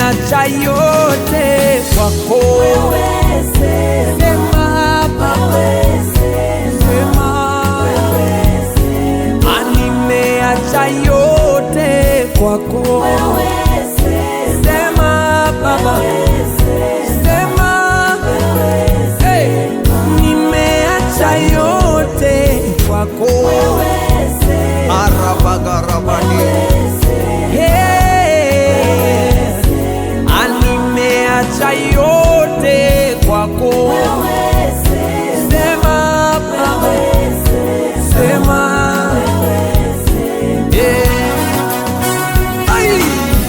nimeacha yote kwako. Sema Baba, sema Ah, nimeacha yote kwako. Sema Baba, sema hey, nimeacha yote kwako. Arabagarabani. Hey, ah, nimeacha yote kwako. Sema Baba, sema yeah. Ai.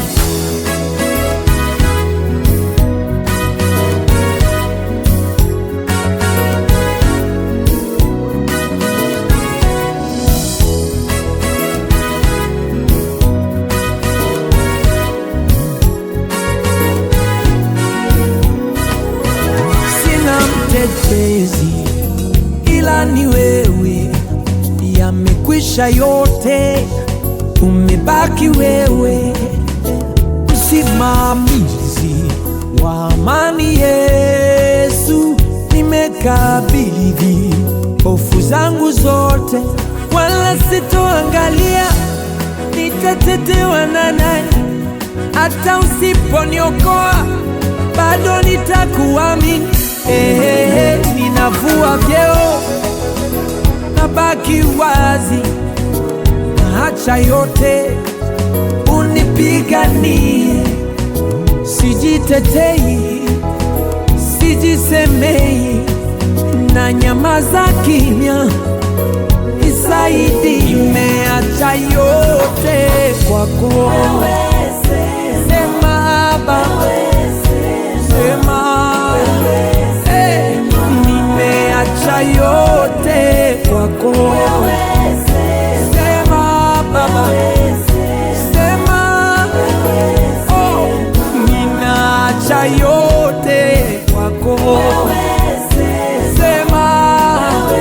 Sina mtetezi ila ni wewe, yamekwisha yote, umebaki wewe, msimamizi wa amani. Yesu, nimekabidhi hofu zangu zote, wala sitoangalia nitatetewa na nani, hata usiponiokoa bado nitakuamini. Ehehe, ninavua vyeo, nabaki wazi, naacha yote, unipiganie. Sijitetei, sijisemei, na nyamaza kimya, nisaidi. Nimeacha yote kwako, sema Baba, sema Eh, nimeacha yote kwako. Sema Baba, sema oh, ninaacha yote kwako. Sema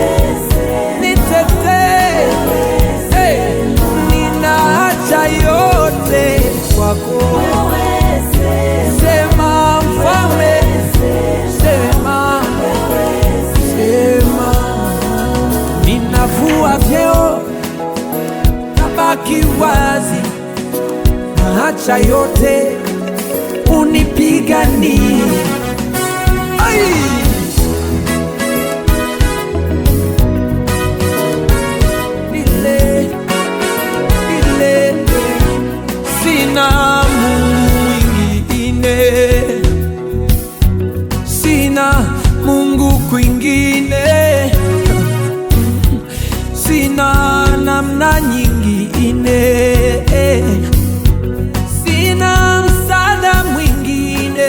nitetee, eh, ninaacha yote kwako. Sema mfalme, sema, sema, ninavua vyeo, nabaki wazi, naacha yote, unipiganie. Ai! Nile, nile, sina Mungu mwingine, sina Mungu kwingine, sina namna nyingine, sina msaada mwingine,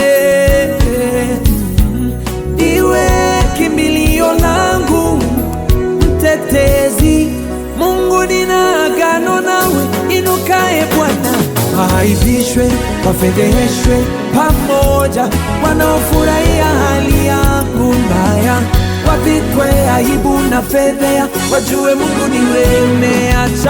iwe kimbilio langu mtetezi. Mungu, nina agano nawe, inukae Bwana. Waaibishwe, wafedheheshwe pamoja, wanaofurahia hali yangu mbaya, wavikwe aibu na fedhea, wajue Mungu ni wewe. Nimeacha